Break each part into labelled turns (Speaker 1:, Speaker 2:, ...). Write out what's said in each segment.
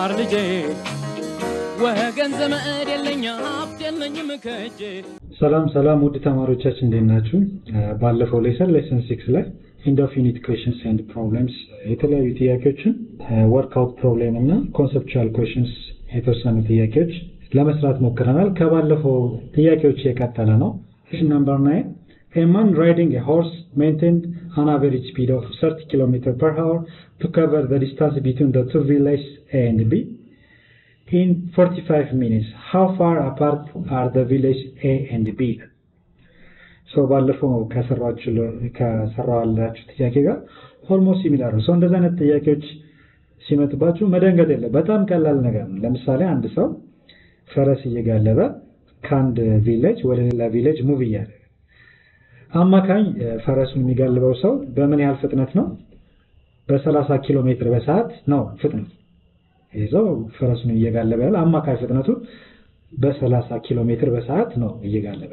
Speaker 1: የገባር ልጄ ወገን ዘመድ የለኝ ሀብት የለኝም ከእጄ
Speaker 2: ሰላም ሰላም ውድ ተማሪዎቻችን እንዴት ናችሁ? ባለፈው ሌሰን ሌሰን ሲክስ ላይ ኢንድ ኦፍ ዩኒት ኩዌሽንስ ኤንድ ፕሮብሌምስ የተለያዩ ጥያቄዎችን ወርክአውት ፕሮብሌም እና ኮንሰፕቹዋል ኩዌሽንስ የተወሰኑ ጥያቄዎች ለመስራት ሞክረናል። ከባለፈው ጥያቄዎች የቀጠለ ነው። ኩዌሽን ነምበር ናይን A man riding a horse maintained an average speed of 30 km per hour to cover the distance between the two villages A and B in 45 minutes. How far apart are the villages A and B? ሰው ባለፈው ከሰራዋላችሁ ጥያቄ ጋር ኦልሞስት ሲሚላር ነው። ሰው እንደዚህ አይነት ጥያቄዎች ሲመጡባችሁ መደንገጥ የለ በጣም ቀላል ነገር ነው። ለምሳሌ አንድ ሰው ፈረስ እየጋለበ ከአንድ ቪሌጅ ወደ ሌላ ቪሌጅ ሙቭ እያደረገ አማካኝ ፈረሱን የሚጋልበው ሰው በምን ያህል ፍጥነት ነው? በ30 ኪሎ ሜትር በሰዓት ነው ፍጥነቱ። ይህ ሰው ፈረሱን እየጋለበ ያለ አማካኝ ፍጥነቱ በ30 ኪሎ ሜትር በሰዓት ነው እየጋለበ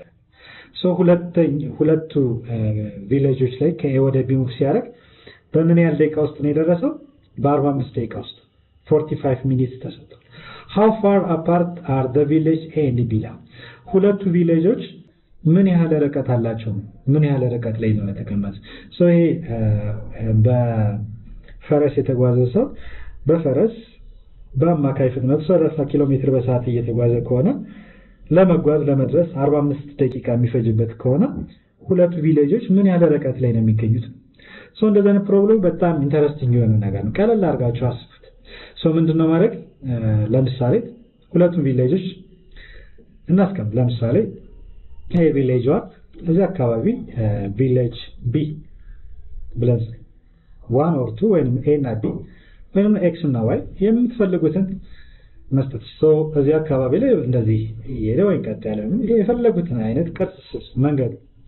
Speaker 2: ሁለቱ ቪሌጆች ላይ ከኤ ወደ ቢ ሙቭ ሲያደርግ በምን ያህል ደቂቃ ውስጥ ነው የደረሰው? በ45 ደቂቃ ውስጥ 45 ሚኒትስ ተሰጥቷል። ሃው ፋር አፓርት አር ዘ ቪሌጅ ኤ ኤንድ ቢ ሁለቱ ቪሌጆች ምን ያህል ርቀት አላቸው? ምን ያህል ርቀት ላይ ነው የተቀመጠ? ይሄ በፈረስ የተጓዘ ሰው በፈረስ በአማካይ ፍጥነቱ 30 ኪሎ ሜትር በሰዓት እየተጓዘ ከሆነ ለመጓዝ ለመድረስ 45 ደቂቃ የሚፈጅበት ከሆነ ሁለቱ ቪሌጆች ምን ያህል ርቀት ላይ ነው የሚገኙት? ሶ እንደዚህ አይነት ፕሮብሌም በጣም ኢንተረስቲንግ የሆነ ነገር ነው። ቀለል አድርጋችሁ አስቡት። ሶ ምንድነው ማድረግ ለምሳሌ ሁለቱም ቪሌጆች እናስቀምጥ። ለምሳሌ ይሄ ቪሌጅ ዋን እዚህ አካባቢ ቪሌጅ ቢ ብለን ዋን ኦር ቱ ወይም ኤ እና ቢ ወይም ኤክስ እና ዋይ የምትፈልጉትን መስጠት እዚህ አካባቢ ላይ እንደዚህ እየሄደ ወይም ቀጥ ያለ የፈለጉትን አይነት ቅርጽ መንገዱ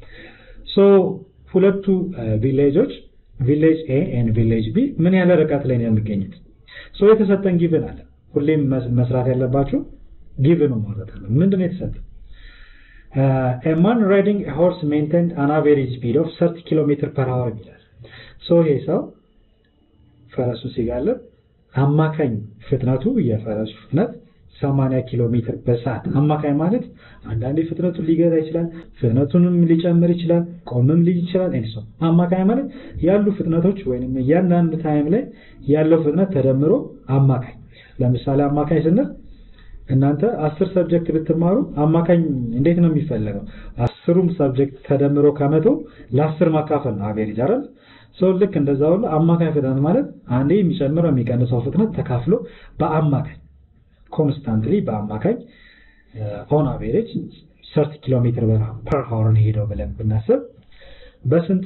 Speaker 2: ሁለቱ ቪሌጆች ቪሌጅ ኤ ኤንድ ቪሌጅ ቢ ምን ያህል ርቀት ላይ ነው የሚገኙት? የተሰጠን ጊቭን አለ። ሁሌም መስራት ያለባችሁ ጊቭን ማለት አለ። ምንድን ነው የተሰጠን? a man riding a horse maintained an average speed of 30 km per hour ይላል። ይሄ ሰው ፈረሱ ሲጋለብ አማካኝ ፍጥነቱ የፈረሱ ፍጥነት 80 ኪሎ ሜትር በሰዓት አማካኝ ማለት አንዳንዴ ፍጥነቱን ሊገዛ ይችላል፣ ፍጥነቱንም ሊጨምር ይችላል፣ ቆምም ሊል ይችላል። ኤንሶ አማካኝ ማለት ያሉ ፍጥነቶች ወይንም እያንዳንዱ ታይም ላይ ያለው ፍጥነት ተደምሮ አማካኝ። ለምሳሌ አማካኝ ስንል እናንተ አስር ሰብጀክት ብትማሩ አማካኝ እንዴት ነው የሚፈለገው? አስሩም ሰብጀክት ተደምሮ ከመቶ ለአስር ማካፈል ነው አቬሬጅ አይደል? ሰው ልክ እንደዛ ሁሉ አማካኝ ፍጥነት ማለት አንዴ የሚጨምረው የሚቀንሰው ፍጥነት ተካፍሎ በአማካኝ ኮንስታንትሊ በአማካኝ ኦን አቬሬጅ 30 ኪሎ ሜትር ፐር ሃወር ነው ሄደው ብለን ብናስብ በስንት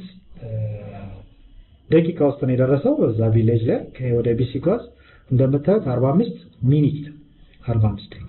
Speaker 2: ደቂቃ ውስጥ ነው የደረሰው? እዛ ቪሌጅ ላይ ወደ ቢ ሲጓዝ እንደምታዩት 45 ሚኒት 45 ደቂቃ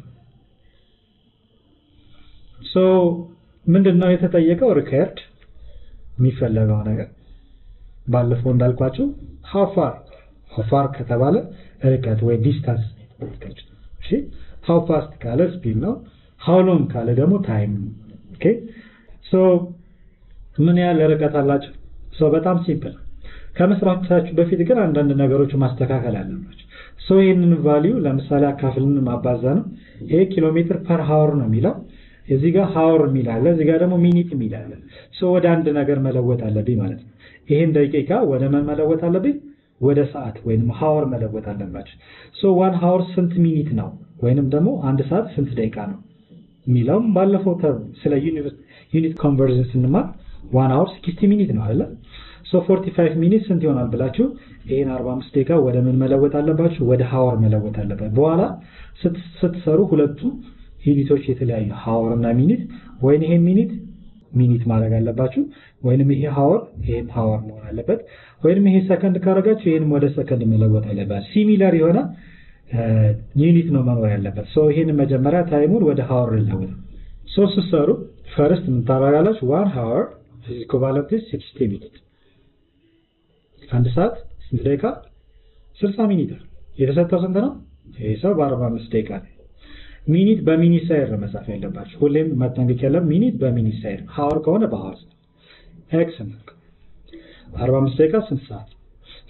Speaker 2: ሶ ምንድነው የተጠየቀው? ሪከርድ የሚፈለገው ነገር ባለፈው እንዳልኳችሁ ሀፋር ሀፋር ከተባለ ርቀት ወይ ዲስታንስ እሺ ሃው ፋስት ካለ ስፒድ ነው። ሃው ሎንግ ካለ ደግሞ ታይም ኦኬ ሶ ምን ያህል ርቀት አላቸው? ሶ በጣም ሲምፕል። ከመስራታችሁ በፊት ግን አንዳንድ ነገሮች ማስተካከል አለባቸው። ሶ ይህንን ቫሊዩ ለምሳሌ አካፍልን ማባዛ ነው። ይሄ ኪሎ ሜትር ፐር ሃወር ነው የሚለው እዚህ ጋር ሃወር የሚል አለ፣ እዚህ ጋር ደግሞ ሚኒት የሚል አለ። ሶ ወደ አንድ ነገር መለወጥ አለብኝ ማለት ነው። ይሄን ደቂቃ ወደ ምን መለወጥ አለብኝ? ወደ ሰዓት ወይንም ሃወር መለወጥ አለባቸው። ሶ ዋን ሃወር ስንት ሚኒት ነው ወይንም ደግሞ አንድ ሰዓት ስንት ደቂቃ ነው የሚለውም ባለፈው ስለ ዩኒት ኮንቨርዥን ስንማር ዋን ሃወር 60 ሚኒት ነው አይደለ? ሶ 45 ሚኒት ስንት ይሆናል ብላችሁ ይሄን 45 ደቂቃ ወደ ምን መለወጥ አለባችሁ? ወደ ሃወር መለወጥ አለባችሁ። በኋላ ስትሰሩ ሁለቱ ዩኒቶች የተለያዩ ሃወር እና ሚኒት ወይን ይሄ ሚኒት ሚኒት ማድረግ አለባችሁ ወይንም ይሄ ሃወር ይሄም ሃወር መሆን አለበት ወይንም ይሄ ሰከንድ ካደረጋችሁ ይሄንም ወደ ሰከንድ መለወጥ አለበት። ሲሚላር የሆነ ዩኒት ነው መኖር ያለበት። ሶ ይሄን መጀመሪያ ታይሙን ወደ ሃወር ለውጥ ሶ ስትሰሩ ፈርስት ምን ታደርጋላችሁ? ዋን ሃወር is equivalent to 60 ሚኒት አንድ ሰዓት ስንት ደቂቃ? 60 ሚኒት የተሰጠው ስንት ነው? ይሄ ሰው በ45 ደቂቃ ነው። ሚኒት በሚኒት ሳይድ ነው መጻፍ ያለባችሁ። ሁሌም መጠንቀቅ ያለም ሚኒት በሚኒት ሳይድ፣ ሃወር ከሆነ በሃወር ኤክስ ነው። 45 ደቂቃ ስንት ሰዓት?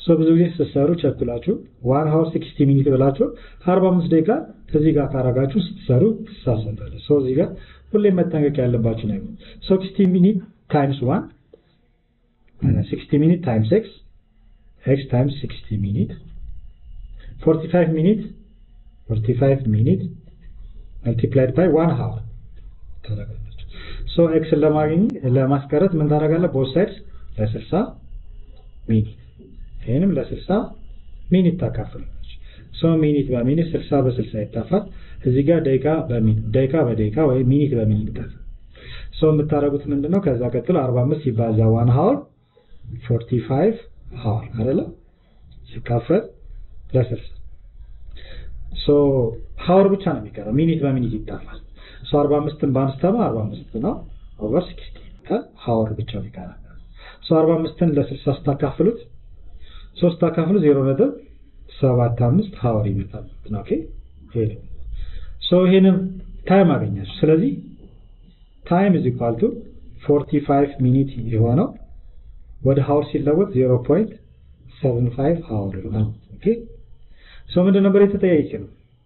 Speaker 2: ሶ ብዙ ጊዜ ስትሰሩ ቸኩላችሁ ዋን ሀወር ሲክስቲ ሚኒት ብላችሁ አርባ አምስት ደቂቃ እዚህ ጋር ካረጋችሁ ስትሰሩ ትሳሳታለ። ሶ እዚህ ጋር ሁሌም መጠንቀቅ ያለባችሁ ነገር ሲክስቲ ሚኒት ታይምስ ዋን ሲክስቲ ሚኒት ታይምስ ኤክስ ኤክስ ታይምስ ሲክስቲ ሚኒት ፎርቲ ፋይቭ ሚኒት ፎርቲ ፋይቭ ሚኒት መልቲፕላይድ ባይ ዋን ሀወር ታደርጋለች። ሶ ኤክስን ለማግኘት ለማስቀረት ምን ታደርጋለህ? ቦት ሳይድስ ለስልሳ ሚኒት ይህንም ለስልሳ ሚኒት ታካፍላለች። ሶ ሚኒት በሚኒት ስልሳ በስልሳ ይጣፋል። እዚህ ጋር ደቂቃ በሚኒት ደቂቃ በደቂቃ ወይም ሚኒት በሚኒት ይጣፋል። ሶ የምታደርጉት ምንድነው? ከዛ ቀጥሎ 45 ሲባዛ ዋን ሀወር 45 ሀወር አይደለ? ሲካፈል ለስልሳ ሶ ሀወር ብቻ ነው የሚቀረው። ሚኒት በሚኒት ይጣፋል። ሶ 45ን በአንድ ስተማ 45 ነው ኦቨር 60 ሀወር ብቻ ይቀራል። ሶ 45ን ለ60 ስታካፍሉት ሶስት አካፍሉ 0.75 ሀወር ይመጣል። ኦኬ ይሄ ሶ ይሄንን ታይም አገኛችሁ። ስለዚህ ታይም ኢዝ ኢኳል ቱ 45 ሚኒት የሆነው ወደ ሀወር ሲለወጥ 0.75 ሀወር ይሆናል። ኦኬ ሶ ምንድን ነበር የተጠያየቀ ነው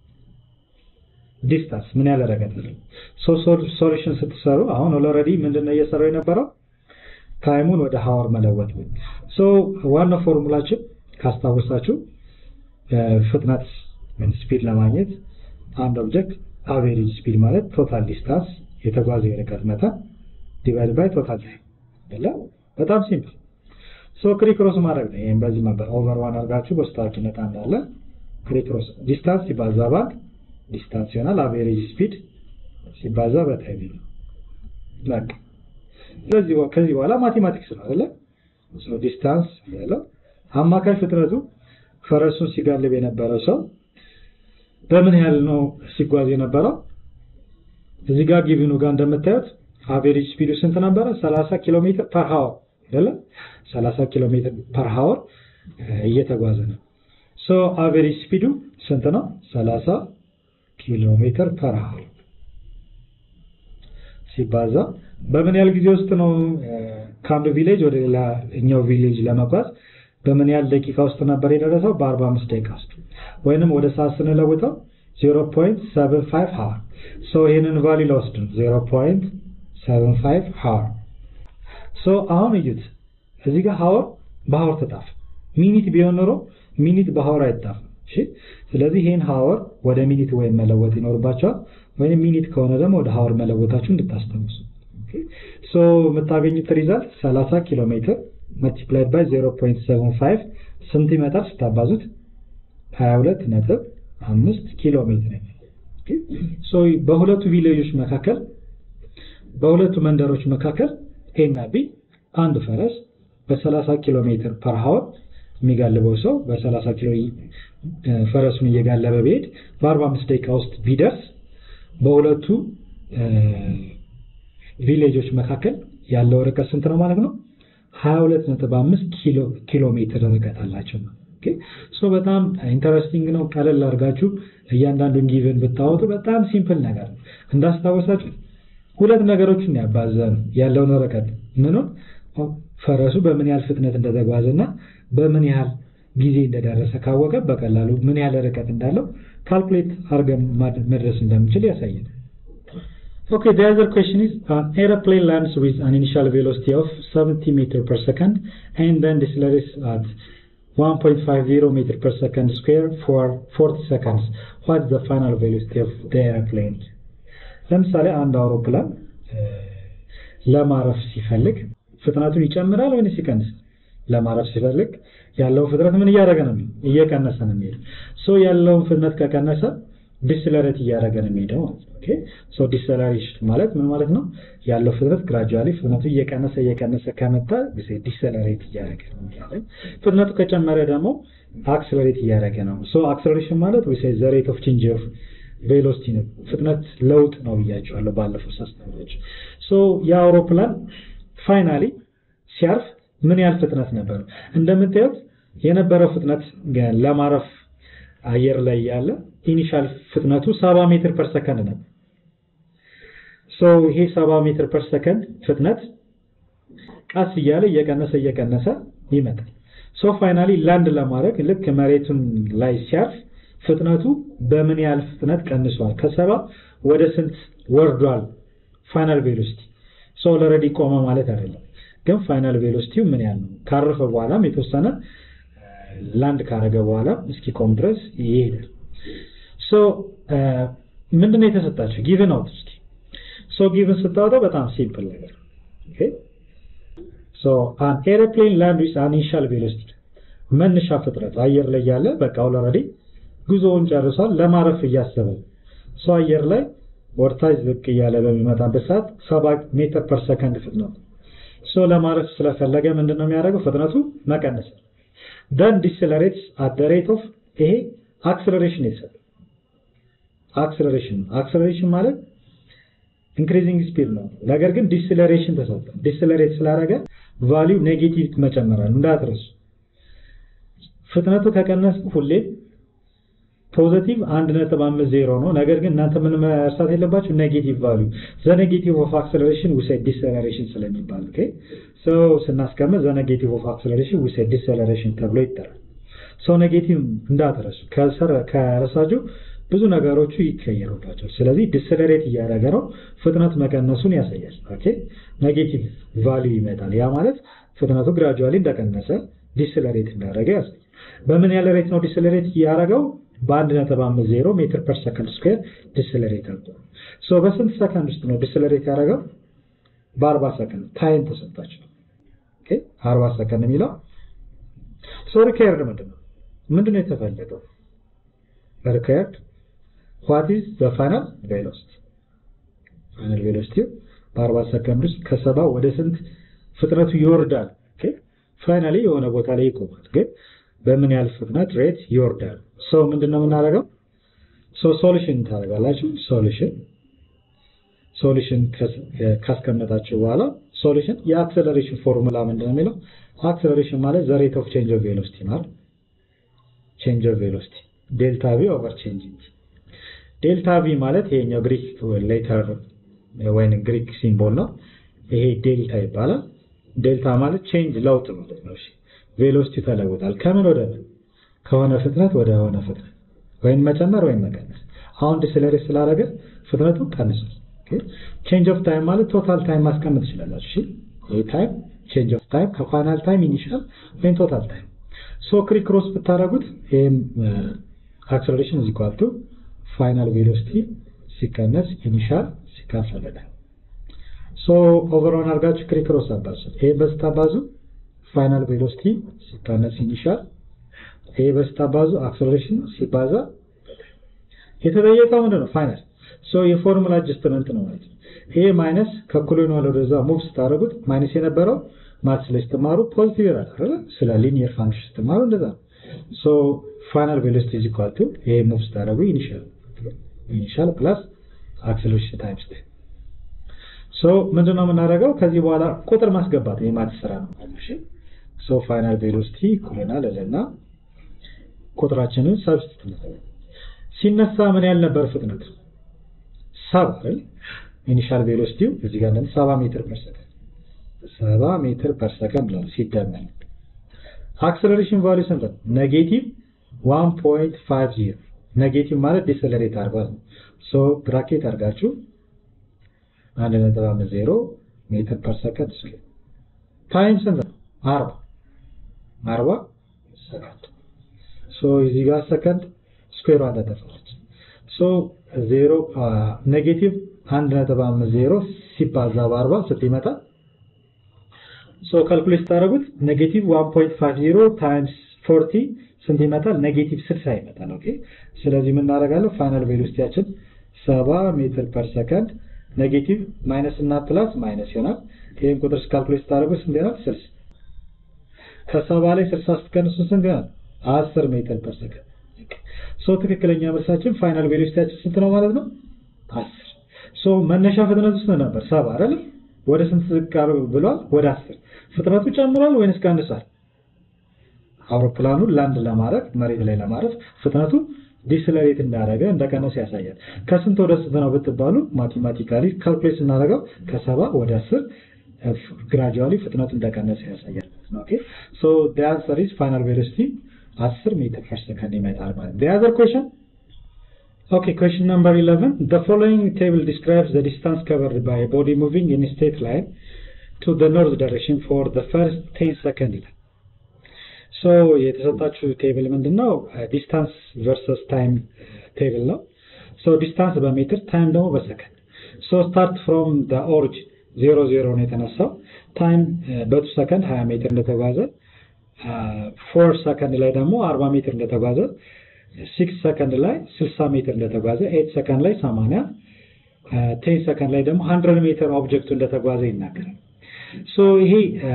Speaker 2: ዲስታንስ ምን ያህል ርቀት ነው። ሶ ሶሉሽን ስትሰሩ አሁን ኦልሬዲ ምንድነው እየሰራው የነበረው ታይሙን ወደ ሀወር መለወጥ ነው። ሶ ዋናው ፎርሙላችን ካስታወሳችሁ ፍጥነት ስፒድ ለማግኘት አንድ ኦብጀክት አቬሬጅ ስፒድ ማለት ቶታል ዲስታንስ የተጓዘ የርቀት መጠን ዲቫይድ ባይ ቶታል ታይም አይደለ? በጣም ሲምፕል። ሶ ክሪክሮስ ማድረግ ነው። ይሄን በዚህ መንበር ኦቨር ዋን አድርጋችሁ በስታኪነት አንዳለ ክሪክሮስ ዲስታንስ ሲባዛ ባንክ ዲስታንስ ይሆናል። አቬሬጅ ስፒድ ሲባዛ በታይም ነው። በቃ ስለዚህ ከዚህ በኋላ ማቴማቲክስ ነው አይደለ? ሶ ዲስታንስ ያለው አማካይ ፍጥነቱ ፈረሱን ሲጋልብ የነበረው ሰው በምን ያህል ነው ሲጓዝ የነበረው? እዚህ ጋር ጊቭኑ ጋር እንደምታዩት አቬሬጅ ስፒዱ ስንት ነበረ? 30 ኪሎ ሜትር ፐር ሃወር አይደለ? 30 ኪሎ ሜትር ፐር ሃወር እየተጓዘ ነው። ሶ አቬሬጅ ስፒዱ ስንት ነው? 30 ኪሎ ሜትር ፐር ሃወር ሲባዛ በምን ያህል ጊዜ ውስጥ ነው ከአንዱ ቪሌጅ ወደ ሌላኛው ቪሌጅ ለመጓዝ በምን ያህል ደቂቃ ውስጥ ነበር የደረሰው? በ45 ደቂቃ ውስጥ ወይንም ወደ ሰዓት ስንለውጠው 0.75 ሃወር። ሶ ይህንን ቫሊ ለወስድ ነው 0.75 ሃወር። ሶ አሁን እዩት እዚህ ጋር ሃወር በሃወር ተጣፍ። ሚኒት ቢሆን ኖሮ ሚኒት በሃወር አይጣፍም። እሺ ስለዚህ ይህን ሃወር ወደ ሚኒት ወይም መለወጥ ይኖርባቸዋል። ወይም ሚኒት ከሆነ ደግሞ ወደ ሃወር መለወጣችሁ እንድታስታውሱ። ሶ የምታገኙት ሪዛልት 30 ኪሎ ሜትር multiplied by 0.75 ስንት ይመጣል ስታባዙት 22 ነጥብ 5 ኪሎ ሜትር ሶ በሁለቱ ቪሌጆች መካከል በሁለቱ መንደሮች መካከል ኤ እና ቢ አንድ ፈረስ በ30 ኪሎ ሜትር ፐር ሃወር የሚጋልበው ሰው በ30 ኪሎ ፈረሱን እየጋለበ ቢሄድ በ45 ደቂቃ ውስጥ ቢደርስ በሁለቱ ቪሌጆች መካከል ያለው ርቀት ስንት ነው ማለት ነው? 22.5 ኪሎ ኪሎ ሜትር ርቀት አላቸው። ኦኬ ሶ በጣም ኢንተረስቲንግ ነው። ቀለል አድርጋችሁ እያንዳንዱን ጊቭን ብታወጡ በጣም ሲምፕል ነገር ነው። እንዳስታወሳችሁ ሁለት ነገሮችን ያባዘን ያለውን ርቀት ምኑን ፈረሱ በምን ያህል ፍጥነት እንደተጓዘና በምን ያህል ጊዜ እንደደረሰ ካወቀ በቀላሉ ምን ያህል ርቀት እንዳለው ካልኩሌት አድርገን መድረስ እንደምችል ያሳያል። Okay, the other question is an aeroplane lands with an initial velocity of 70 meter per second and then decelerates at 1.50 meter per second square for 40 seconds. What is the final velocity of the airplane? ለምሳሌ አንድ አውሮፕላን ለማረፍ ሲፈልግ ፍጥነቱን ይጨምራል ወይስ ይቀንሳል? ለማረፍ ሲፈልግ ያለው ፍጥነት ምን እያደረገ ነው? እየቀነሰ ነው የሚሄደው። ሶ ያለውን ፍጥነት ከቀነሰ ዲስለሬት እያደረገ ነው የሚሄደው ማለት ነው። ኦኬ ሶ ዲሰለሬሽን ማለት ምን ማለት ነው? ያለው ፍጥነት ግራጁዋሊ ፍጥነቱ እየቀነሰ እየቀነሰ ከመጣ ዲሰለሬት እያደረገ ነው የሚሄደው። ፍጥነቱ ከጨመረ ደግሞ አክሰለሬት እያደረገ ነው። ሶ አክሰለሬሽን ማለት ወይ ዘ ሬት ኦፍ ቼንጅ ኦፍ ቬሎሲቲ ነው። ፍጥነት ለውጥ ነው ብያቸዋለሁ ባለፈው ሳስተምራችሁ። ሶ የአውሮፕላን ፋይናሊ ሲያርፍ ምን ያህል ፍጥነት ነበር? እንደምታዩት የነበረው ፍጥነት ለማረፍ አየር ላይ ያለ ኢኒሻል ፍጥነቱ 70 ሜትር ፐር ሰከንድ ነበር። ሶ ይሄ 70 ሜትር ፐር ሰከንድ ፍጥነት ቀስ እያለ እየቀነሰ እየቀነሰ ይመጣል። ሶ ፋይናሊ ላንድ ለማድረግ ልክ መሬቱን ላይ ሲያርፍ ፍጥነቱ በምን ያህል ፍጥነት ቀንሷል? ከሰባ ወደ ስንት ወርዷል? ፋይናል ቬሎሲቲ ሶ ኦልሬዲ ቆመ ማለት አይደለም፣ ግን ፋይናል ቬሎሲቲው ምን ያህል ነው? ካረፈ በኋላም የተወሰነ ላንድ ካረገ በኋላ እስኪቆም ድረስ ይሄዳል። ሶ ምንድነው የተሰጣቸው ጊቭን አውት እስኪ ሶ ጊቭን ስታወጣው በጣም ሲምፕል ነገር ኦኬ ሶ አን ኤሮፕሌን ላንድ ዊዝ አን ኢኒሻል ቬሎሲቲ መነሻ ፍጥነት አየር ላይ ያለ በቃ ኦልሬዲ ጉዞውን ጨርሷል ለማረፍ እያሰበ ሶ አየር ላይ ወርታች ዝቅ እያለ በሚመጣበት ሰዓት ሰባ ሜትር ፐር ሰከንድ ፍጥነቱ ሶ ለማረፍ ስለፈለገ ምንድነው የሚያደርገው ፍጥነቱ መቀነስ ደን ዲስለሬትስ አት ዘ ሬት ኦፍ ይሄ አክሰለሬሽን የተሰጠ አክሰለሬሽን አክሰለሬሽን ማለት ኢንክሪዚንግ ስፒድ ነው። ነገር ግን ዲስለሬሽን ተሰጠ። ዲስለሬት ስላደረገ ቫሊው ኔጌቲቭ መጨመራል እንዳትረሱ። ፍጥነቱ ከቀነስ ሁሌም ፖዚቲቭ 1.50 ነው። ነገር ግን እናንተ ምን መርሳት የለባችሁ ኔጌቲቭ ቫሊዩ ዘ ኔጌቲቭ ኦፍ አክሰለሬሽን ዊዝ ዲስለሬሽን ስለሚባል ኦኬ ሶ ስናስቀምጥ ዘ ኔጌቲቭ ኦፍ አክሰለሬሽን ዊዝ ዲስለሬሽን ተብሎ ይጠራል። ሶ ኔጌቲቭ እንዳትረሱ። ከረሳችሁ ብዙ ነገሮቹ ይቀየሩባቸዋል። ስለዚህ ዲስለሬት እያደረገ ነው፣ ፍጥነት መቀነሱን ያሳያል። ኦኬ ኔጌቲቭ ቫልዩ ይመጣል። ያ ማለት ፍጥነቱ ግራጁዋሊ እንደቀነሰ ዲስለሬት እንዳደረገ ያሳያል። በምን ያለ ሬት ነው ዲስለሬት እያደረገው? በአንድ ነጥብ አምስት ዜሮ ሜትር ፐር ሰከንድ ስኩዌር ዲስለሬት አድርጓል። ሶ በስንት ሰከንድ ውስጥ ነው ዲስለሬት ያደረገው? በአርባ ሰከንድ ታይም ተሰጣቸው። ኦኬ አርባ ሰከንድ የሚለው ሶ ሪኳየርድ ምንድን ነው? ምንድን ነው የተፈለገው? ሪኳየርድ ዋት ኢዝ ዘ ፋይናል ቬሎሲቲ ፋይናል ቬሎሲቲ በ40 ሰከንድ ውስጥ ከሰባ ወደ ስንት ፍጥነቱ ይወርዳል? ኦኬ ፋይናሊ የሆነ ቦታ ላይ ይቆማል። ግን በምን ያህል ፍጥነት ሬት ይወርዳል? ሶ ምንድነው የምናደርገው? ሶ ሶሉሽን ታደርጋላችሁ። ሶሉሽን ሶሉሽን ካስቀመጣችሁ በኋላ ሶሉሽን የአክሰለሬሽን ፎርሙላ ምንድነው የሚለው? አክሰለሬሽን ማለት ዘ ሬት ኦፍ ቼንጅ ኦፍ ቬሎሲቲ ማለት ቼንጅ ኦፍ ቬሎሲቲ ዴልታ ቪ ኦቨር ቼንጅ ዴልታ ቪ ማለት ይሄኛው ግሪክ ሌተር ወይም ግሪክ ሲምቦል ነው። ይሄ ዴልታ ይባላል። ዴልታ ማለት ቼንጅ ለውጥ ማለት ነው። እሺ ቬሎሲቲ ተለውጣል። ከምን ወደ ምን? ከሆነ ፍጥነት ወደ ሆነ ፍጥነት ወይም መጨመር ወይም መቀነስ። አሁን ዲስለሬት ስላደረገ ፍጥነቱ ቀንሷል። ቼንጅ ኦፍ ታይም ማለት ቶታል ታይም ማስቀመጥ ትችላላችሁ። እሺ ይሄ ታይም ቼንጅ ኦፍ ታይም ከፋይናል ታይም ኢኒሻል ወይም ቶታል ታይም ሶ ክሪክ ክሮስ ብታደርጉት ይሄም አክሰለሬሽን እዚህ ኳልቱ ፋይናል ቬሎሲቲ ሲቀነስ ኢኒሻል ሲካፈል ሶ ኦቨርኦን አድርጋችሁ ክሪክ ክሮስ አባዙ። ይሄ በስታባዙ ፋይናል ቬሎሲቲ ሲቀነስ ኢኒሻል፣ ይሄ በስታባዙ አክሰለሬሽን ሲባዛ የተጠየቀው ምንድን ነው? ፋይናል ሶ የፎርሙላ አጀስትመንት ነው ማለት ነው። ይሄ ማይነስ ከኩሎኗል ወደዛ ሙቭ ስታደርጉት ማይነስ የነበረው ማትስ ላይ ስትማሩ ፖዚቲቭ ይላል አይደል? ስለ ሊኒየር ፋንክሽን ስትማሩ እንደዛ ነው። ሶ ፋይናል ቬሎሲቲ ኢዝ ኢኳል ቱ ይሄ ሙቭ ስታደርጉ ኢኒሻል ኢኒሻል ፕላስ አክሰለሬሽን ታይምስ ታይም ሶ ምንድነው የምናደርገው? ከዚህ በኋላ ቁጥር ማስገባት የማትስ ስራ ነው ማለት ነው። ሶ ፋይናል ቬሎሲቲ ኩለናል ለና ቁጥራችንን ሰብስቲት ሲነሳ ምን ያህል ነበር ፍጥነት? ሰባ አይደል? ኢኒሻል ቬሎሲቲው እዚህ ጋር እንደም 70 ሜትር ፐር ሰከንድ 70 ሜትር ፐር ሰከንድ ነው ሲደመር አክሰለሬሽን ቫልዩ ስንት ነው? ኔጌቲቭ 1.50 ኔጌቲቭ ማለት ዲሰለሬት አድርጓል ነው። ሶ ብራኬት አድርጋችሁ 1.50 ሜትር ፐር ሰከንድ ስኩዌር ታይም ስንት ነው? 40 40 ሰከንድ ሶ እዚህ ጋር ሰከንድ ስኩዌር ዋን ተጠፋለች። ሶ 0 ኔጌቲቭ 1.50 ሲባዛ በ40 ስንት ይመጣል? ሶ ካልኩሌት ስታደርጉት ኔጌቲቭ 1.50 ታይምስ 40 ስንት ይመጣል? ኔጌቲቭ 60 ይመጣል። ኦኬ ስለዚህ ምን እናደርጋለን? ፋይናል ቬሎሲቲያችን 70 ሜትር ፐር ሰከንድ ኔጌቲቭ ማይነስ እና ፕላስ ማይነስ ይሆናል። ይሄን ቁጥር ካልኩሌት ስታደርጉት ስንት ይሆናል? 60 ከሰባ ላይ 60 ስትቀንሱ ስንት ይሆናል? 10 ሜትር ፐር ሰከንድ። ሶ ትክክለኛ መልሳችን ፋይናል ቬሎሲቲያችን ስንት ነው ማለት ነው? 10 ሶ መነሻ ፍጥነቱ ስንት ነበር? 70 አይደል? ወደ ስንት ዝቅ ብሏል? ወደ 10 ፍጥነቱ ጨምሯል ወይንስ ቀንሷል? አውሮፕላኑን ላንድ ለማድረግ መሬት ላይ ለማረፍ ፍጥነቱ ዲስለሬት እንዳደረገ እንደቀነሰ ያሳያል። ከስንት ወደ ስንት ነው ብትባሉ ማቴማቲካሊ ካልኩሌት ስናደርገው ከሰባ ወደ አስር ግራጁዋሊ ፍጥነቱ እንደቀነሰ ያሳያል። ማለት ነው ኦኬ ሶ the answer is final velocity 10 ሜትር ፐር ሰከንድ ይመጣል ማለት ነው the other question okay question number 11 the following table describes the distance covered by a body moving in a straight line to the north direction for the first 10 second ይላል ሶ የተሰጣችሁ ቴብል ምንድነው ዲስታንስ ቨርሰስ ታይም ቴብል ነው ሶ ዲስታንስ በሜትር ታይም ደግሞ በሰከንድ ሶ ስታርት ፍሮም ደ ኦሪጅን ዜሮ ዜሮ ነው የተነሳው ታይም በቱ ሰከንድ 20 ሜትር እንደተጓዘ ፎር ሰከንድ ላይ ደግሞ 40 ሜትር እንደተጓዘ ሲክስ ሰከንድ ላይ 60 ሜትር እንደተጓዘ ኤት ሰከንድ ላይ 80 ቴን ሰከንድ ላይ ደግሞ 100 ሜትር ኦብጀክቱ እንደተጓዘ ይናገራል ሶ ይሄ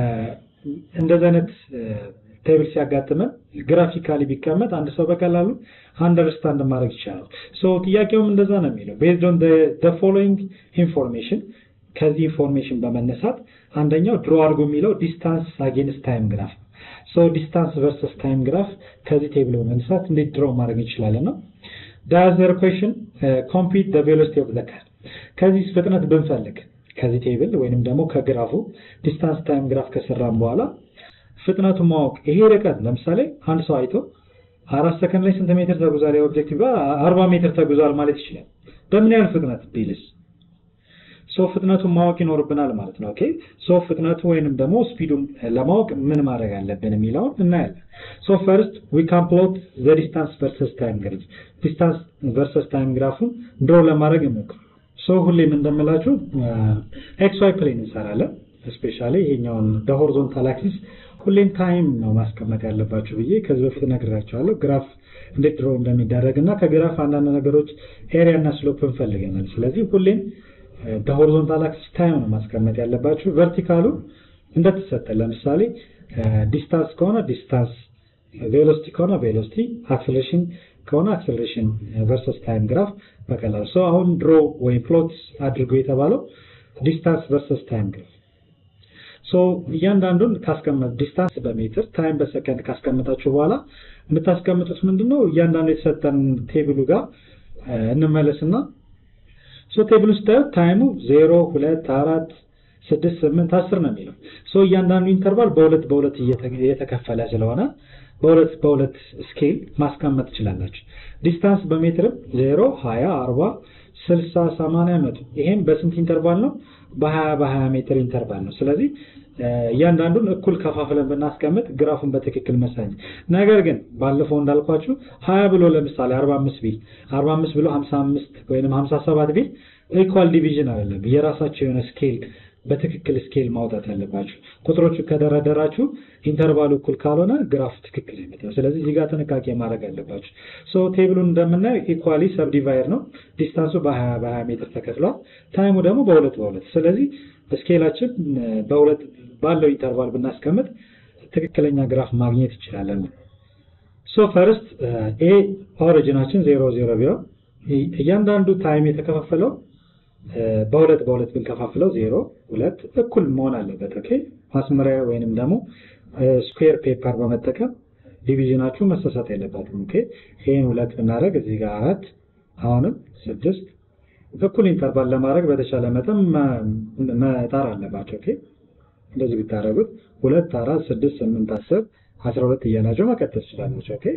Speaker 2: እንደዚህ አይነት ቴብል ሲያጋጥመን ግራፊካሊ ቢቀመጥ አንድ ሰው በቀላሉ አንደርስታንድ ማድረግ ይቻላል ሶ ጥያቄውም እንደዛ ነው የሚለው ቤዝድ ኦን the following ኢንፎርሜሽን ከዚህ ኢንፎርሜሽን በመነሳት አንደኛው ድሮ አድርጎ የሚለው ዲስታንስ አጌንስት ታይም ግራፍ ሶ ዲስታንስ ቨርሰስ ታይም ግራፍ ከዚህ ቴብል በመነሳት እንዴት ድሮ ማድረግ እንችላለን ነው ዳዘር ኩዌሽን ኮምፒት the velocity of the car ከዚህ ፍጥነት ብንፈልግ ከዚህ ቴብል ወይንም ደግሞ ከግራፉ ዲስታንስ ታይም ግራፍ ከሰራን በኋላ ፍጥነቱን ማወቅ ይሄ ርቀት ለምሳሌ አንድ ሰው አይቶ አራት ሰከንድ ላይ ስንት ሜትር ተጉዟል የኦብጀክቲቭ አርባ ሜትር ተጉዟል ማለት ይችላል በምን ያህል ፍጥነት ቢልስ ሶ ፍጥነቱን ማወቅ ይኖርብናል ማለት ነው ኦኬ ሶ ፍጥነቱ ወይንም ደግሞ ስፒዱን ለማወቅ ምን ማድረግ አለብን የሚለውን እናያለን ሶ ፈርስት ዊ ካን ፕሎት ዘ ዲስታንስ ቨርሰስ ታይም ግራፍ ዲስታንስ ቨርሰስ ታይም ግራፉን ድሮ ለማድረግ እንሞክር ሶ ሁሌም እንደምላችሁ ኤክስ ዋይ ፕሌን እንሰራለን ስፔሻሊ ይሄኛውን በሆሪዞንታል አክሲስ ሁሌም ታይም ነው ማስቀመጥ ያለባችሁ ብዬ ከዚህ በፊት ነግራችኋለሁ ግራፍ እንዴት ድሮ እንደሚደረግ እና ከግራፍ አንዳንድ ነገሮች ኤሪያ እና ስሎፕ እንፈልገናል ስለዚህ ሁሌም በሆሪዞንታል አክሲስ ታይም ነው ማስቀመጥ ያለባችሁ ቨርቲካሉ እንደተሰጠ ለምሳሌ ዲስታንስ ከሆነ ዲስታንስ ቬሎሲቲ ከሆነ ቬሎሲቲ አክሰሌሬሽን ከሆነ አክሰሌሬሽን ቨርሰስ ታይም ግራፍ በቀላሉ ሰው አሁን ድሮ ወይም ፕሎት አድርጎ የተባለው ዲስታንስ ቨርሰስ ታይም ግራፍ ሶ እያንዳንዱን ካስቀመጥ ዲስታንስ በሜትር ታይም በሰከንድ ካስቀመጣችሁ በኋላ የምታስቀምጡት ምንድነው እያንዳንዱ የተሰጠን ቴብሉ ጋር እንመለስና ሶ ቴብል ውስጥ ታይሙ 0 2 4 6 8 10 ነው የሚለው ሶ እያንዳንዱ ኢንተርቫል በሁለት በሁለት እየተከፈለ ስለሆነ በሁለት በሁለት ስኬል ማስቀመጥ ትችላላችሁ ዲስታንስ በሜትርም 0 20 40 60 80 መቶ ይሄም በስንት ኢንተርቫል ነው በ20 በ20 ሜትር ኢንተርቫል ነው ስለዚህ እያንዳንዱን እኩል ከፋፍለን ብናስቀምጥ ግራፉን በትክክል መሳኝ ነገር ግን ባለፈው እንዳልኳችሁ 20 ብሎ ለምሳሌ 45 ቢል 45 ብሎ 55 ወይንም 57 ቢል ኢኳል ዲቪዥን አይደለም የራሳቸው የሆነ ስኬል በትክክል ስኬል ማውጣት አለባችሁ ቁጥሮቹ ከደረደራችሁ ኢንተርቫሉ እኩል ካልሆነ ግራፍ ትክክል አይመጣም ስለዚህ እዚህ ጋር ጥንቃቄ ማድረግ አለባችሁ ሶ ቴብሉን እንደምናየው ኢኳሊ ሰብዲቫይድ ነው ዲስታንሱ በ20 በ20 ሜትር ተከፍሏል ታይሙ ደግሞ በሁለት በሁለት ስለዚህ ስኬላችን በሁለት ባለው ኢንተርቫል ብናስቀምጥ ትክክለኛ ግራፍ ማግኘት እንችላለን ሶ ፈርስት ኤ ኦሪጂናችን ዜሮ ዜሮ ቢሆን እያንዳንዱ ታይም የተከፋፈለው በሁለት በሁለት ብንከፋፍለው ዜሮ ሁለት እኩል መሆን አለበት ኦኬ ማስመሪያ ወይንም ደግሞ ስኩዌር ፔፐር በመጠቀም ዲቪዥናችሁ መሰሳት የለበትም ኦኬ ይህን ሁለት ብናደረግ እዚህ ጋር አራት አሁንም ስድስት እኩል ኢንተርቫል ለማድረግ በተቻለ መጠን መጣር አለባቸው ኦኬ እንደዚህ ብታደረጉት ሁለት አራት ስድስት ስምንት አስር አስራ ሁለት እያላቸው መቀጠል ትችላላቸው ኦኬ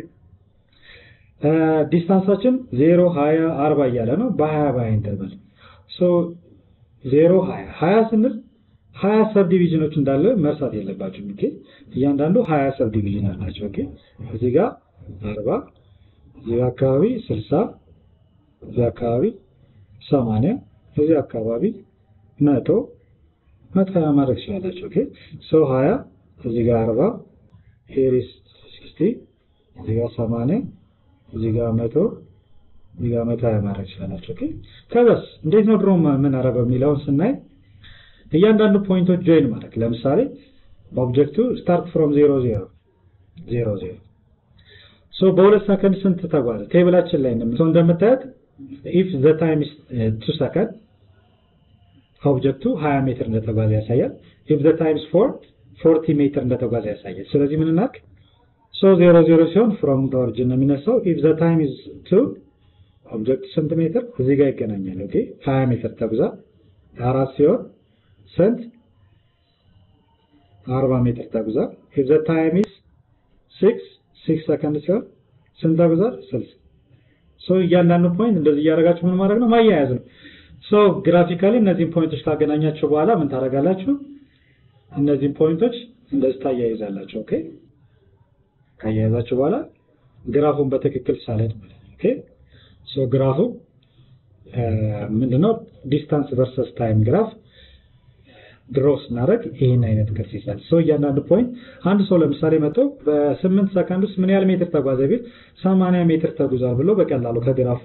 Speaker 2: ዲስታንሳችን ዜሮ ሀያ አርባ እያለ ነው በሀያ በሀያ ኢንተርቫል ሶ ዜሮ ሀያ ሀያ ስንል ሀያ ሰብ ዲቪዥኖች እንዳለ መርሳት የለባቸውም ኦኬ እያንዳንዱ ሀያ ሰብ ዲቪዥን አላቸው ኦኬ እዚህ ጋር አርባ እዚህ አካባቢ ስልሳ እዚህ አካባቢ ሰማንያ እዚህ አካባቢ መቶ መቶ ሀያ ማድረግ ትችላላቸው ኦኬ ሶ ሀያ እዚህ ጋር አርባ ሄሪስ ሲክስቲ እዚህ ጋር ሰማንያ እዚህ ጋር መቶ እዚህ ጋር መቶ ሀያ ማድረግ ትችላላቸው ኦኬ ከበስ እንዴት ነው ድሮ ምን አረገው የሚለውን ስናይ እያንዳንዱ ፖይንቶች ጆይን ማድረግ ለምሳሌ ኦብጀክቱ ስታርት ፍሮም ዜሮ ዜሮ ዜሮ ዜሮ ሶ በሁለት ሰከንድ ስንት ተጓዘ ቴብላችን ላይ እንደምታዩት ኢፍ ዘ ታይም ኢስ ቱ ሰከንድ ኦብጀክቱ 20 ሜትር እንደተጓዘ ያሳያል ኢፍ ዘ ታይም ኢስ 4 40 ሜትር እንደተጓዘ ያሳያል ስለዚህ ምን እናድርግ ሶ ዜሮ ዜሮ ሲሆን ፍሮም ዘ ኦሪጂን ነው የሚነሳው ኢፍ ዘ ታይም ኢዝ 2 ኦብጀክቱ ስንት ሜትር እዚህ ጋር ይገናኛል ኦኬ 20 ሜትር ተጉዛ አራት ሲሆን ስንት 40 ሜትር ተጉዟል። if the time is 6 6 ሰከንድ ሲሆን ስንት ተጉዟል? 60 ሶ እያንዳንዱ ፖይንት እንደዚህ እያደረጋችሁ ምን ማድረግ ነው? ማያያዝ ነው። ሶ ግራፊካሊ እነዚህን ፖይንቶች ካገናኛችሁ በኋላ ምን ታደርጋላችሁ? እነዚህን ፖይንቶች እንደዚህ ታያይዛላችሁ። ኦኬ ካያያዛችሁ በኋላ ግራፉን በትክክል ሳለድ ማለት ነው። ኦኬ ሶ ግራፉ ምንድነው? ዲስታንስ ቨርሰስ ታይም ግራፍ ድሮ ስናደርግ ይህን አይነት ቅርጽ ይዛል። ሰው እያንዳንዱ ፖይንት አንድ ሰው ለምሳሌ መጥቶ በስምንት ሰከንድ ውስጥ ምን ያህል ሜትር ተጓዘ ቢል ሰማንያ ሜትር ተጉዟል ብሎ በቀላሉ ከግራፉ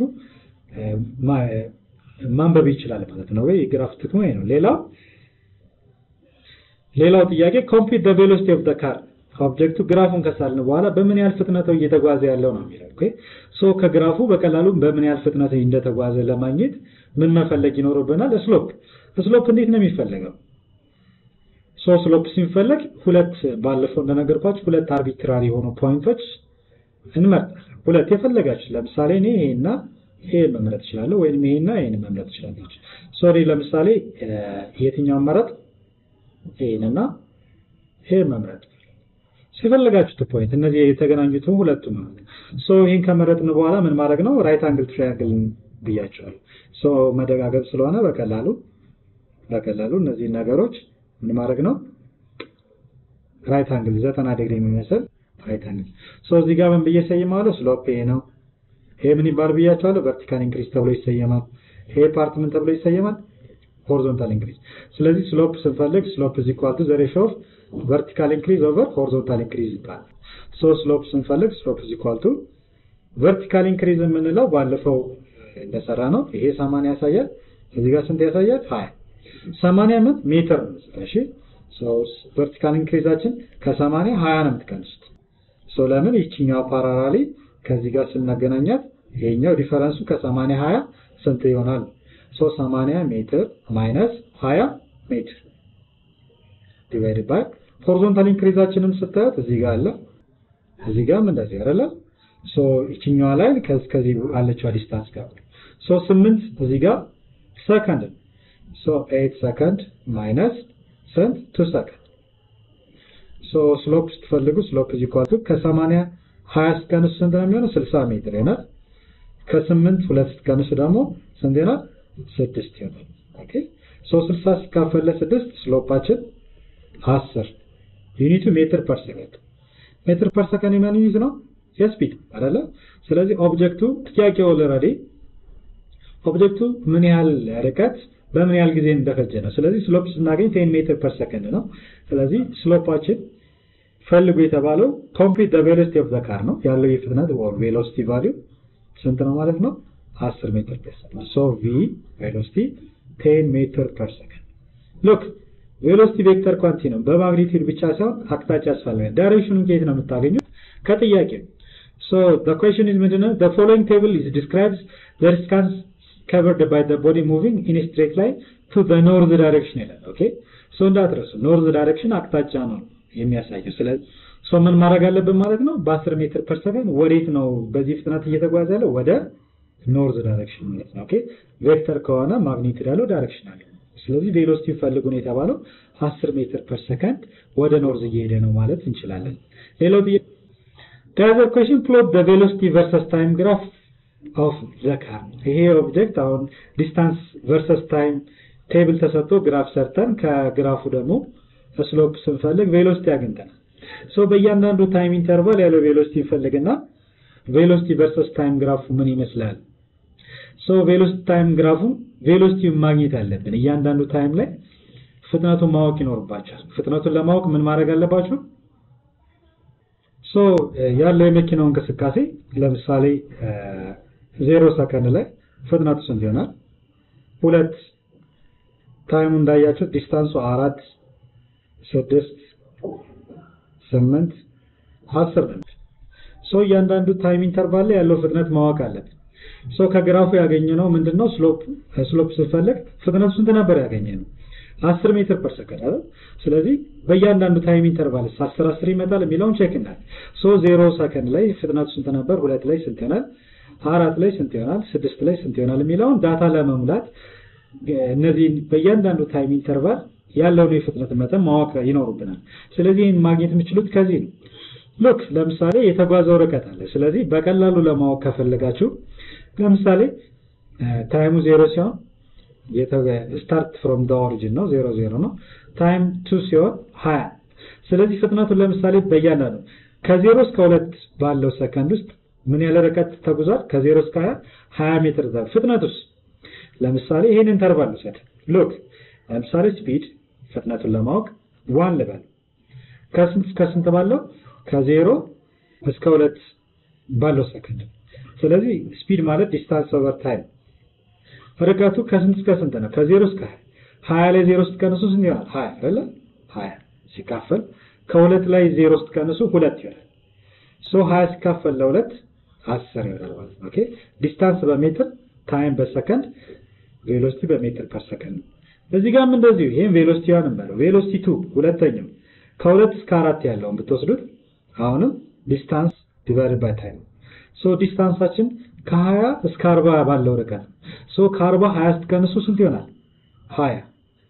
Speaker 2: ማንበብ ይችላል ማለት ነው። ወይ የግራፍ ጥቅሙ ይሄ ነው። ሌላው ሌላው ጥያቄ ኮምፒት ዘ ቬሎሲቲ ኦፍ ዘ ካር ኦብጀክቱ ግራፉን ከሳልን በኋላ በምን ያህል ፍጥነት እየተጓዘ ያለው ነው የሚለው። ኦኬ ሶ ከግራፉ በቀላሉ በምን ያህል ፍጥነት እንደተጓዘ ለማግኘት ምን መፈለግ ይኖርብናል? ስሎፕ ስሎፕ እንዴት ነው የሚፈለገው? ሶ ስሎፕ ሲፈለግ ሁለት ባለፈው እንደነገርኳችሁ ሁለት አርቢትራሪ የሆኑ ፖይንቶች እንመርጣለን። ሁለት የፈለጋችሁ ለምሳሌ እኔ ይሄና ይሄን መምረጥ እችላለሁ፣ ወይም ይሄና ይሄን መምረጥ እችላለሁ። ሶሪ ለምሳሌ የትኛውን መረጥ? ይሄንና ይሄን መምረጥ ሲፈልጋችሁት ፖይንት እነዚህ የተገናኙትን ሁለቱ ማለት ነው። ሶ ይሄን ከመረጥን በኋላ ምን ማድረግ ነው? ራይት አንግል ትራያንግል ብያቸዋለሁ። ሶ መደጋገብ ስለሆነ በቀላሉ በቀላሉ እነዚህ ነገሮች ምን ማድረግ ነው? ራይት አንግል ዘጠና ዲግሪ የሚመስል ራይት አንግል። ሶ እዚህ ጋር ምን ብዬ ሰይማለሁ? ስሎፕ ይሄ ነው። ይሄ ምን ይባል ብያቸዋለሁ? ቨርቲካል ኢንክሪዝ ተብሎ ይሰየማል። ይሄ ፓርት ምን ተብሎ ይሰየማል? ሆሪዞንታል ኢንክሪዝ። ስለዚህ ስሎፕ ስንፈልግ ስሎፕ ኢዝ ኢኳል ቱ ዘ ሬሽዮ ኦፍ ቨርቲካል ኢንክሪዝ ኦቨር ሆሪዞንታል ኢንክሪዝ ይባላል። ሶ ስሎፕ ስንፈልግ ስሎፕ ኢዝ ኢኳል ቱ ቨርቲካል ኢንክሪዝ የምንለው ባለፈው እንደሰራ ነው። ይሄ 80 ያሳያል። እዚህ ጋር ስንት ያሳያል? 20 80 ምን ሜትር ነው። እሺ ሶ ቨርቲካል ኢንክሪዛችን ከ80 20 ነው የምትቀንሱት። ሶ ለምን ይችኛው ፓራራሊ ከዚህ ጋር ስናገናኛት ይሄኛው ዲፈረንሱ ከ80 20 ስንት ይሆናል? ሶ 80 ሜትር ማይነስ 20 ሜትር ዲቫይድ ባይ ሆሪዞንታል ኢንክሪዛችንም ስታዩት እዚህ ጋር አለ እዚህ ጋርም እንደዚህ አይደለ? ሶ ይችኛዋ ላይ ከዚህ ከዚህ አለችው ዲስታንስ ጋር ሶ 8 እዚህ ጋር ሰከንድ ሶ 8 ሰከንድ ማይነስ ስንት 2 ሰከንድ ሶ ስሎፕ ስትፈልጉ ስሎፕ ኢዝ ኢኳል ቱ ከ80 20 ስትቀንሱ ስንት ነው የሚሆነው? 60 ሜትር ይሆናል። ከ8 ሁለት ስትቀንሱ ደግሞ ስንት ይሆናል? 6 ይሆናል። ኦኬ ሶ 60 ሲካፈል ለ6 ስሎፓችን 10 ዩኒቱ ሜትር ፐር ሰከንድ ሜትር ፐር ሰከንድ የማን ዩኒት ነው? የስፒድ አይደለ? ስለዚህ ኦብጀክቱ ጥያቄው ኦልሬዲ ኦብጀክቱ ምን ያህል ርቀት በምን ያህል ጊዜ እንደፈጀ ነው። ስለዚህ ስሎፕ ስናገኝ 10 ሜትር ፐር ሰከንድ ነው። ስለዚህ ስሎፓችን ፈልጉ የተባለው ኮምፕሊት ዘ ቬሎሲቲ ኦፍ ዘ ካር ነው ያለው የፍጥነት ወር ቬሎሲቲ ቫልዩ ስንት ነው ማለት ነው? 10 ሜትር ፐር ሰከንድ ሶ ቪ ቬሎሲቲ 10 ሜትር ፐር ሰከንድ ሉክ ቬሎሲቲ ቬክተር ኳንቲ ነው። በማግኒቲዩድ ብቻ ሳይሆን አቅጣጫ ያስፈልጋል። ዳይሬክሽኑን ከየት ነው የምታገኙት? ከጥያቄው ሶ the question is ምንድነው the following table is describes the distance covered by the body moving in a straight line to the north direction ይላል። ኦኬ ሶ እንዳትረሱ ኖርዝ ዳይሬክሽን አቅጣጫ ነው የሚያሳየው። ስለዚህ ሶ ምን ማድረግ አለብን ማለት ነው? በ10 ሜትር ፐር ሰከንድ ወዴት ነው በዚህ ፍጥነት እየተጓዘ ያለው? ወደ ኖርዝ ዳይሬክሽን ማለት ነው። ኦኬ ቬክተር ከሆነ ማግኒቲዩድ ያለው ዳይሬክሽን አለ። ስለዚህ ቬሎሲቲ ፈልጉ ነው የተባለው 10 ሜትር ፐር ሰከንድ ወደ ኖርዝ እየሄደ ነው ማለት እንችላለን። ሌላው ጥያቄ The other question plot the velocity versus time graph of the car ይሄ ኦብጀክት አሁን ዲስታንስ ቨርሰስ ታይም ቴብል ተሰጥቶ ግራፍ ሰርተን ከግራፉ ደግሞ ስሎፕ ስንፈልግ ቬሎሲቲ አግኝተናል። ሶ በእያንዳንዱ ታይም ኢንተርቫል ያለው ቬሎሲቲ እንፈልግና ቬሎሲቲ ቨርሰስ ታይም ግራፉ ምን ይመስላል? ሶ ቬሎሲቲ ታይም ግራፉን ቬሎሲቲውን ማግኘት አለብን። እያንዳንዱ ታይም ላይ ፍጥነቱን ማወቅ ይኖርባቸዋል። ፍጥነቱን ለማወቅ ምን ማድረግ አለባችሁ? ሶ ያለው የመኪናው እንቅስቃሴ ለምሳሌ ዜሮ ሰከንድ ላይ ፍጥነቱ ስንት ይሆናል? ሁለት ታይሙ እንዳያችሁት ዲስታንሱ አራት ስድስት ስምንት አስር ነው። ሶ እያንዳንዱ ታይም ኢንተርቫል ላይ ያለው ፍጥነት ማወቅ አለብን። ሶ ከግራፉ ያገኘነው ምንድነው? ስሎፕ ስሎፕ ስንፈልግ ፍጥነቱ ስንት ነበር ያገኘነው? 10 ሜትር ፐር ሰከንድ አይደል? ስለዚህ በእያንዳንዱ ታይም ኢንተርቫል 10 10 ይመጣል የሚለውን ቼክ እናድርግ። ሶ 0 ሰከንድ ላይ ፍጥነቱ ስንት ነበር? ሁለት ላይ ስንት ይሆናል? አራት ላይ ስንት ይሆናል? ስድስት ላይ ስንት ይሆናል የሚለውን ዳታ ለመሙላት እነዚህ በእያንዳንዱ ታይም ኢንተርቫል ያለውን የፍጥነት መጠን ማወቅ ይኖሩብናል። ስለዚህ ይህን ማግኘት የምችሉት ከዚህ ነው። ሉክ ለምሳሌ የተጓዘው ርቀት አለ። ስለዚህ በቀላሉ ለማወቅ ከፈለጋችሁ ለምሳሌ ታይሙ ዜሮ ሲሆን ስታርት ፍሮም ደ ኦሪጂን ነው ዜሮ ዜሮ ነው። ታይም ቱ ሲሆን ሀያ ስለዚህ ፍጥነቱን ለምሳሌ በእያንዳንዱ ከዜሮ እስከ ሁለት ባለው ሰከንድ ውስጥ ምን ያህል ርቀት ተጉዟል? ከዜሮ እስከ ሀያ ሀያ ሜትር ዛ ፍጥነቱስ ለምሳሌ ይህን ኢንተርቫል ውሰድ። ሉክ ለምሳሌ ስፒድ ፍጥነቱን ለማወቅ ዋን ልበል ከስንት እስከ ስንት ባለው ከዜሮ እስከ ሁለት ባለው ሰከንድ። ስለዚህ ስፒድ ማለት ዲስታንስ ኦቨር ታይም ርቀቱ ከስንት እስከ ስንት ነው? ከዜሮ እስከ ሀያ ሀያ ላይ ዜሮ ስትቀንሱ ስንት ይሆናል? ሀያ አይደለ? ሀያ ሲካፈል ከሁለት ላይ ዜሮ ስትቀንሱ ሁለት ይሆናል። ሶ ሀያ ሲካፈል ለሁለት አስር ይሆናል ማለት ነው። ኦኬ ዲስታንስ በሜትር ታይም በሰከንድ ቬሎሲቲ በሜትር ፐር ሰከንድ ነው። እዚህ ጋርም እንደዚሁ ይሄን ቬሎሲቲ ዋን እንበለው ቬሎሲቲ ቱ ሁለተኛው ከሁለት እስከ አራት ያለውን ብትወስዱት አሁንም ዲስታንስ ዲቫይድ ባይ ታይም ሶ ዲስታንሳችን ከ20 እስከ 40 ባለው ርቀት ሶ ከ40 20 ስትቀንሱ ስንት ይሆናል? 20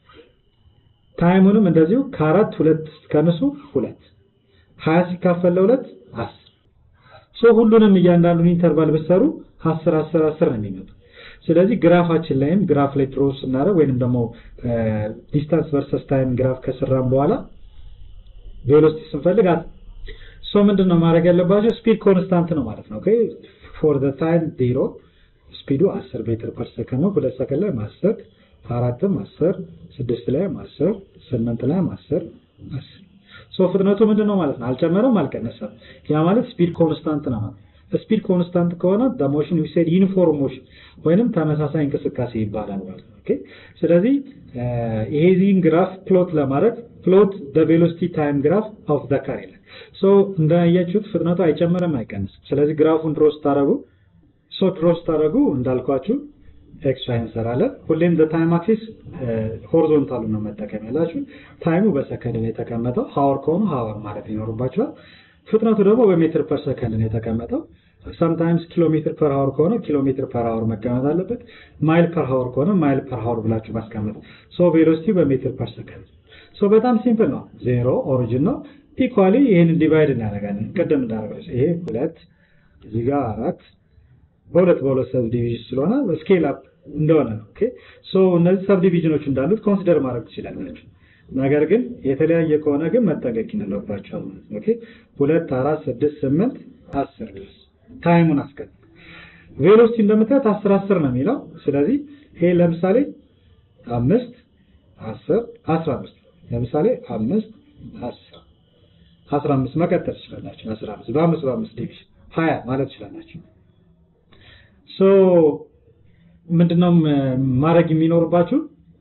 Speaker 2: ታይሙንም እንደዚሁ ከአራት ሁለት ስትቀንሱ ሁለት 20 ሲካፈል ለሁለት 10 ሶ ሁሉንም እያንዳንዱን ኢንተርቫል ብትሰሩ 10 10 10 ነው የሚመጡ። ስለዚህ ግራፋችን ላይም ግራፍ ላይ ድሮ ስናደርግ ወይንም ደግሞ ዲስታንስ ቨርሰስ ታይም ግራፍ ከሰራን በኋላ ቬሎሲቲ ስንፈልግ ሶ ምንድን ነው ማድረግ ያለባቸው? ስፒድ ኮንስታንት ነው ማለት ነው። ኦኬ ፎር ዘ ታይም ዜሮ ስፒዱ 10 ሜትር ፐር ሰከንድ ነው። ሁለት ሰከንድ ላይ ማሰር፣ አራትም 10፣ ስድስት ላይ 10፣ ስምንት ላይ 10 10 ሶ ፍጥነቱ ምንድን ነው ማለት ነው? አልጨመረም፣ አልቀነሰም። ያ ማለት ስፒድ ኮንስታንት ነው ማለት ስፒድ ኮንስታንት ከሆነ the motion we said uniform motion ወይንም ተመሳሳይ እንቅስቃሴ ይባላል ማለት ነው። ኦኬ ስለዚህ ይሄዚህን ግራፍ ፕሎት ለማድረግ ፕሎት the velocity time graph of the car ይላል። ሶ እንዳያችሁት ፍጥነቱ አይጨምርም አይቀንስም። ስለዚህ ግራፉን ድሮ ስታደርጉ ሶ ድሮ ስታደርጉ እንዳልኳችሁ ኤክስ ዋይ እንሰራለን። ሁሌም ዘ ታይም አክሲስ ሆሪዞንታሉ ነው መጠቀም ያላችሁ። ታይሙ በሰከንድ ነው የተቀመጠው። ሀወር ከሆኑ ሀወር ማለት ይኖርባችኋል። ፍጥነቱ ደግሞ በሜትር ፐር ሰከንድ ነው የተቀመጠው። ሰምታይምስ ኪሎ ሜትር ፐር ሀወር ከሆነ ኪሎ ሜትር ፐር ሀወር መቀመጥ አለበት። ማይል ፐር ሀወር ከሆነ ማይል ፐር ሀወር ብላችሁ ማስቀመጥ። ሶ ቬሎሲቲ በሜትር ፐር ሰከንድ። ሶ በጣም ሲምፕል ነው። ዜሮ ኦሪጂን ነው። ኢኳሊ ይህንን ዲቫይድ እናደርጋለን። ቅድም እንዳደረገ ይሄ ሁለት እዚህ ጋር አራት በሁለት በሁለት ሰብ ዲቪዥን ስለሆነ ስኬል አፕ እንደሆነ ነው። ኦኬ ሶ እነዚህ ሰብ ዲቪዥኖች እንዳሉት ኮንሲደር ማድረግ ትችላላችሁ። ነገር ግን የተለያየ ከሆነ ግን መጠንቀቅ ይኖርባችኋል ማለት ነው። ኦኬ ሁለት አራት ስድስት ስምንት አስር ድረስ ታይሙን አስቀጥ ቬሎሲቲ እንደምታዩት አስር አስር ነው የሚለው። ስለዚህ ይሄ ለምሳሌ አምስት አስር አስራ አምስት ለምሳሌ አምስት አስር አስራ አምስት መቀጠል ትችላላችሁ። አስራ አምስት በአምስት በአምስት ዲቪዥን ሀያ ማለት ትችላላችሁ። ሶ ምንድነው ማድረግ የሚኖርባችሁ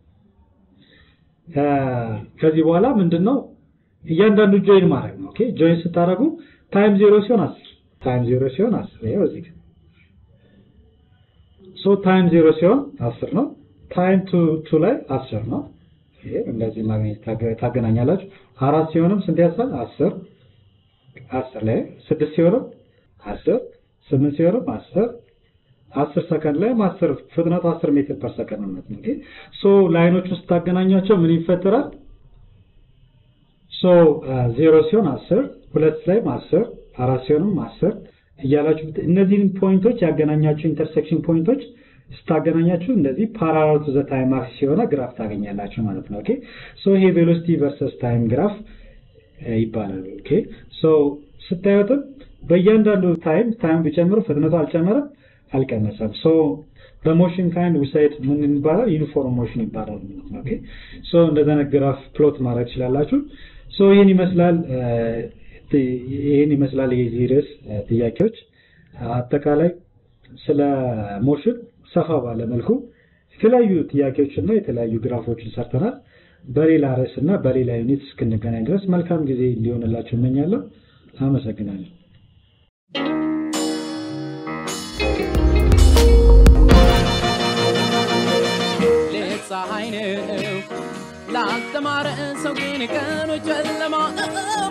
Speaker 2: ከዚህ በኋላ ምንድነው እያንዳንዱ ጆይን ማድረግ ነው። ኦኬ ጆይን ስታደርጉ ታይም ዜሮ ሲሆን አስር ታይም ዜሮ ሲሆን አስር ይኸው እዚህ ጋር ሶ ታይም ዜሮ ሲሆን አስር ነው። ታይም ቱ ቱ ላይ አስር ነው። ይሄ እንደዚህ ማግኘት ታገናኛላችሁ። አራት ሲሆንም ስንት ያሳል? አስር አስር ላይ ስድስት ሲሆንም አስር ስምንት ሲሆንም አስር አስር ሰከንድ ላይ አስር ፍጥነቱ አስር ሜትር ፐር ሰከንድ ነው ማለት ነው። ሶ ላይኖች ውስጥ ታገናኛቸው ምን ይፈጠራል? ሶ ዜሮ ሲሆን አስር ሁለት ላይም አስር አራት ሲሆንም አስር እያላችሁ እነዚህን ፖይንቶች ያገናኛችሁ ኢንተርሴክሽን ፖይንቶች ስታገናኛችሁ እንደዚህ ፓራላል ቱ ዘ ታይም አክሲስ የሆነ ግራፍ ታገኛላችሁ ማለት ነው። ኦኬ ሶ ይሄ ቬሎሲቲ ቨርሰስ ታይም ግራፍ ይባላል። ኦኬ ሶ ስታዩትም በእያንዳንዱ ታይም ታይም ቢጨምር ፍጥነቱ አልጨመረም አልቀነሰም። ሶ በሞሽን ካይንድ ዊሳይድ ምን ይባላል? ዩኒፎርም ሞሽን ይባላል ማለት ነው። ኦኬ ሶ እንደዛ ግራፍ ፕሎት ማድረግ ትችላላችሁ። ሶ ይህን ይመስላል ይህን ይመስላል የዚህ ርዕስ ጥያቄዎች አጠቃላይ ስለ ሞሽን ሰፋ ባለ መልኩ የተለያዩ ጥያቄዎች እና የተለያዩ ግራፎችን ሰርተናል። በሌላ ርዕስ እና በሌላ ዩኒት እስክንገናኝ ድረስ መልካም ጊዜ እንዲሆንላችሁ እመኛለሁ። አመሰግናለሁ።
Speaker 1: ፀሐይ ነው ላልተማረ ሰው ግን ቀኖች ጨለማ